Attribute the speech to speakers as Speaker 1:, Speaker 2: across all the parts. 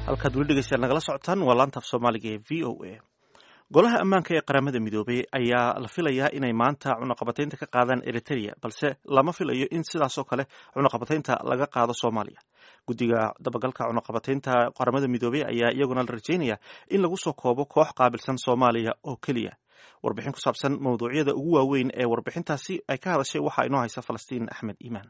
Speaker 1: halkaad weli dhegeystayaal nagala socotaan waa laanta af soomaaliga ee v o a golaha ammaanka ee qaramada midoobay ayaa la filayaa inay maanta cunaqabataynta ka qaadaan eritrea balse lama filayo in sidaasoo kale cunaqabataynta laga qaado soomaaliya guddiga dabagalka cunaqabataynta qaramada midoobey ayaa iyaguna la rajeynaya in lagu soo koobo koox qaabilsan soomaaliya oo keliya warbixin ku saabsan mawduucyada ugu waaweyn ee warbixintaasi ay ka hadashay waxaa inoo haysa falastiin axmed iimaan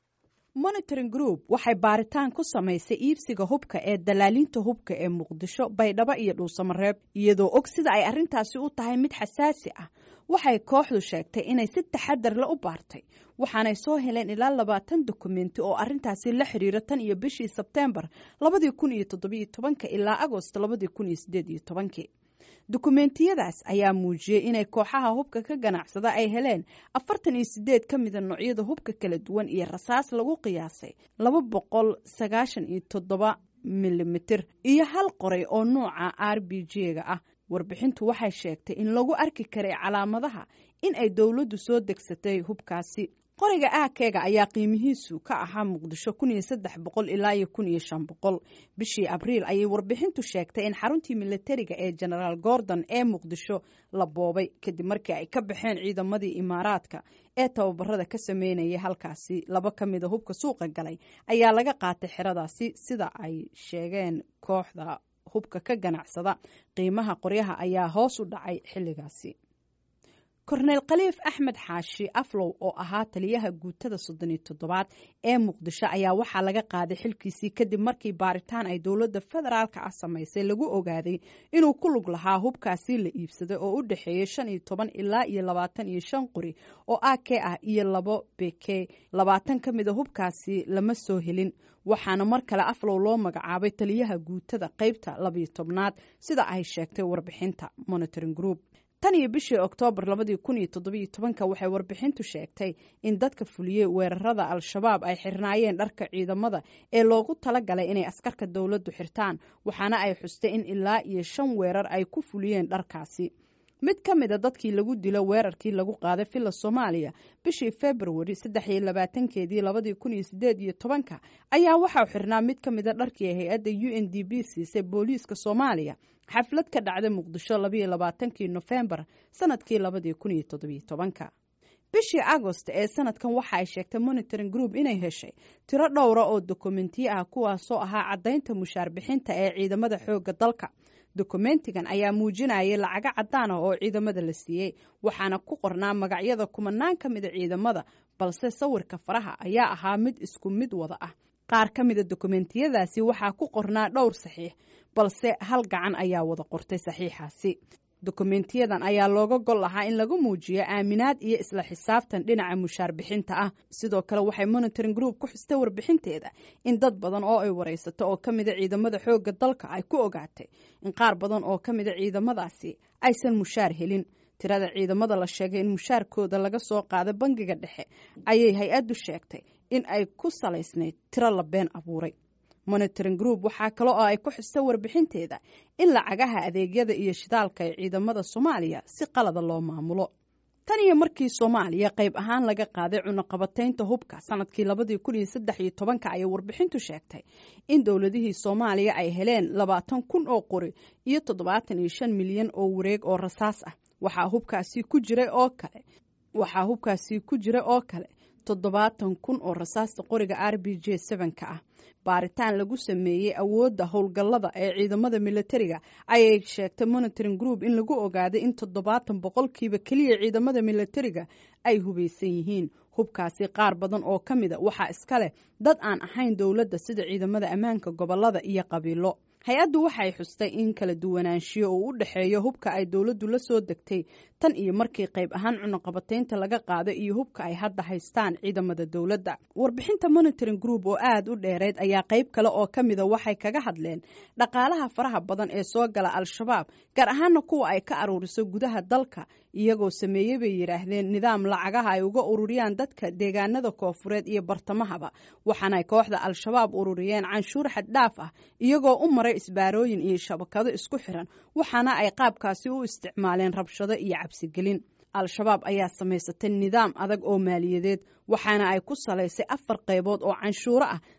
Speaker 2: monitoring group waxay baaritaan ku samaysay iibsiga hubka ee dalaalinta hubka ee muqdisho baydhabo iyo dhuusamareeb iyadoo og sida ay arrintaasi u tahay mid xasaasi ah waxay kooxdu sheegtay inay si taxadar la u baartay waxaanay soo heleen ilaa labaatan dokumenti oo arrintaasi la xiriira tan iyo bishii sebteembar labadii kun iyo toddobiyo tobanka ilaa agost labadii kun iyo sideed iyo tobankii dukumeentiyadaas ayaa muujiyey inay kooxaha hubka ka ganacsada ay heleen afartan iyo sideed ka mida noocyada hubka kala duwan iyo rasaas lagu qiyaasay laba boqol sagaashan iyo toddoba milimitir iyo hal qoray oo nuuca r b g-ga ah warbixintu waxay sheegtay in lagu arki karay calaamadaha in ay dowladdu soo degsatay hubkaasi qoriga aakeega ayaa qiimihiisu ka ahaa muqdisho kun iyo saddex boqol ilaa iyo kun iyo shan boqol bishii abriil ayay warbixintu sheegtay in xaruntii militariga ee genaraal gordon ee muqdisho la boobay kadib markii ay ka baxeen ciidamadii imaaraadka ee tababarada ka sameynayay halkaasi laba ka mida hubka suuqa galay ayaa laga qaatay xeradaasi sida ay sheegeen kooxda hubka ka ganacsada qiimaha qoryaha ayaa hoos u dhacay xilligaasi korneyl khaliif axmed xaashi aflow oo ahaa taliyaha guutada soddon iyo toddobaad ee muqdisho ayaa waxaa laga qaaday xilkiisii kadib markii baaritaan ay dowladda federaalka ah samaysay lagu ogaaday inuu ku lug lahaa hubkaasi la iibsaday oo u dhexeeyey shan iyo toban ilaa iyo labaatan iyo shan qori oo a k ah iyo labo beke labaatan ka mida hubkaasi lama soo helin waxaana mar kale aflow loo magacaabay taliyaha guutada qeybta labiyo tobnaad sida ay sheegtay warbixinta monitoring group tan iyo bishii oktoobar labadii kun iyo toddobiyo tobanka waxay warbixintu sheegtay in dadka fuliyey weerarada al-shabaab ay xirnaayeen dharka ciidamada ee loogu talagalay inay askarka dowladdu xirtaan waxaana ay xustay in ilaa iyo shan weerar ay ku fuliyeen dharkaasi mid ka mida dadkii lagu dilo weerarkii lagu qaaday villa soomaaliya bishii februari saddex iyo labaatankeedii labadii kun iyo sideed iyo tobanka ayaa waxaa xirnaa mid ka mida dharkii hay-adda u n d b siisay booliiska soomaaliya xaflad ka dhacday muqdisho labayo labaatankii nofembar sanadkii labadii kun iyo toddobiyo tobanka bishii agost ee sanadkan waxa ay sheegtay monitoring group inay heshay tiro dhowra oo dokumentiyo ah kuwaasoo ahaa caddaynta mushaar bixinta ee ciidamada xoogga dalka dokumentigan ayaa muujinayay lacago caddaan ah oo ciidamada la siiyey waxaana ku qornaa magacyada kumanaan ka mida ciidamada balse sawirka faraha ayaa ahaa mid isku mid wada ah qaar ka mida dokumentiyadaasi waxaa ku qornaa dhowr saxiix balse hal gacan ayaa wada qortay saxiixaasi dokumentiyadan ayaa looga gol lahaa in lagu muujiyo aaminaad iyo isla xisaabtan dhinaca mushaar bixinta ah sidoo kale waxay monitoring group ku xustay warbixinteeda in dad badan oo ay waraysato oo ka mida ciidamada xoogga dalka ay ku ogaatay in qaar badan oo ka mida ciidamadaasi aysan mushaar helin tirada ciidamada la sheegay in mushaarkooda laga soo qaada bangiga dhexe ayay hay-addu sheegtay in ay ku salaysnayd tiro la been abuuray monitoring group waxaa kale oo ay ku xustay warbixinteeda in lacagaha adeegyada iyo shidaalka ee ciidamada soomaaliya si qalada loo maamulo tan iyo markii soomaaliya qayb ahaan laga qaaday cunaqabataynta hubka sanadkii labadii kun iyo saddex iyo tobanka ayay warbixintu sheegtay in dowladihii soomaaliya ay heleen labaatan kun oo qori iyo toddobaatan iyo shan milyan oo wareeg oo rasaas ah waxaa hubkaasi ku jiray oo kale waxaa hubkaasi ku jira oo kale toddobaatan kun oo rasaasta qoriga r b j sevenka ah baaritaan lagu sameeyey awoodda howlgallada ee ciidamada militariga ayay sheegtay monitoring group in lagu ogaaday in toddobaatan boqolkiiba keliya ciidamada militariga ay hubaysan yihiin hubkaasi qaar badan oo ka mida waxaa iska leh dad aan ahayn dowladda sida ciidamada ammaanka gobolada iyo qabiilo hay-addu waxay xustay in kala duwanaanshiyo uu u dhexeeyo hubka ay dowladdu la soo degtay tan iyo markii qayb ahaan cunaqabataynta laga qaado iyo hubka ay hadda haystaan ciidamada dowladda warbixinta monitoring group oo aada u dheereyd ayaa qayb kale oo ka mida waxay kaga hadleen dhaqaalaha faraha badan ee soo gala al-shabaab gaar ahaana kuwa ay ka aruuriso gudaha dalka iyagoo sameeyey bay yidhaahdeen nidaam lacagaha ay uga ururiyaan dadka deegaanada koofureed iyo bartamahaba waxaanay kooxda al-shabaab ururiyeen canshuur xaddhaaf ah iyagoo u maray isbaarooyin iyo shabakado isku xiran waxaana ay qaabkaasi u isticmaaleen rabshado iyo cabsigelin al-shabaab ayaa samaysatay nidaam adag oo maaliyadeed waxaana ay ku salaysay afar qaybood oo canshuuro ah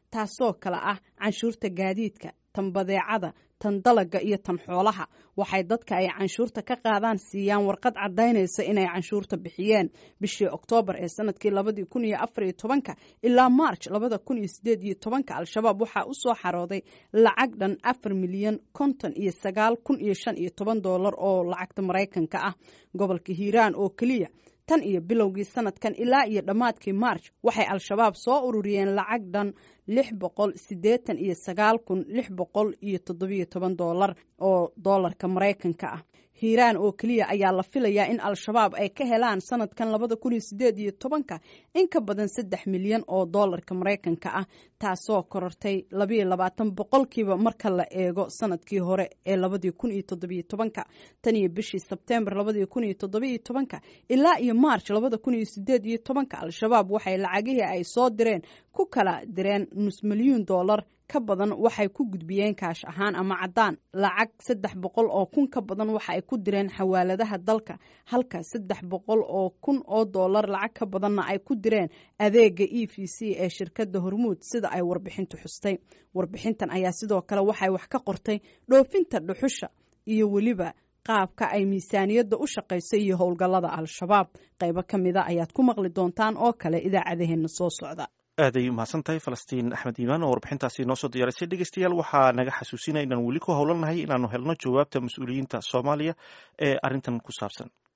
Speaker 2: taasoo kale ah canshuurta gaadiidka tan badeecada tan dalaga iyo tan xoolaha waxay dadka ay canshuurta ka qaadaan siiyaan warqad caddaynaysa inay canshuurta bixiyeen bishii oktoobar ee sanadkii labadii kun iyo afar iyo tobanka ilaa march labada kun iyo sideed iyo tobanka al-shabaab waxaa u soo xarooday lacag dhan afar milyan konton iyo sagaal kun iyo shan iyo toban doolar oo lacagta maraykanka ah gobolka hiiraan oo keliya tan iyo bilowgii sanadkan ilaa iyo dhammaadkii march waxay al-shabaab soo ururiyeen lacag dhan lix boqol siddeetan iyo sagaal kun lix boqol iyo toddobiyo toban doolar oo doolarka maraykanka ah hiiraan oo keliya ayaa la filayaa in al-shabaab ay ka helaan sanadkan labada kun iyo sideed iyo tobanka in ka badan saddex milyan oo doolarka maraykanka ah taasoo korortay labayo labaatan boqolkiiba marka la eego sanadkii hore ee labadii kun iyo toddobiyo tobanka tan iyo bishii sebtembar labadii kun iyo toddobiyo tobanka ilaa iyo march labada kun iyo sideed iyo tobanka al-shabaab waxay lacagihii ay soo direen ku kala direen nus milyuun doolar ka badan waxay ku gudbiyeen kaash ahaan ama caddaan lacag saddex boqol oo kun ka badan waxa ay ku direen xawaaladaha dalka halka saddex boqol oo kun oo doolar lacag ka badanna ay ku direen adeega e v c ee shirkadda hormuud sida ay warbixintu xustay warbixintan ayaa sidoo kale waxay wax ka qortay dhoofinta dhuxusha iyo weliba qaabka ay miisaaniyadda u shaqayso iyo howlgallada al-shabaab qaybo ka mida ayaad ku maqli doontaan oo kale idaacadaheenna soo socda
Speaker 1: aaday umahadsan tahay falastiin axmed iimaan oo warbixintaasi noo soo diyaarisay dhegeystayaal waxaa naga xasuusinaya inaan weli ku howlanahay inaanu helno jawaabta mas-uuliyiinta soomaaliya ee arrintan ku saabsan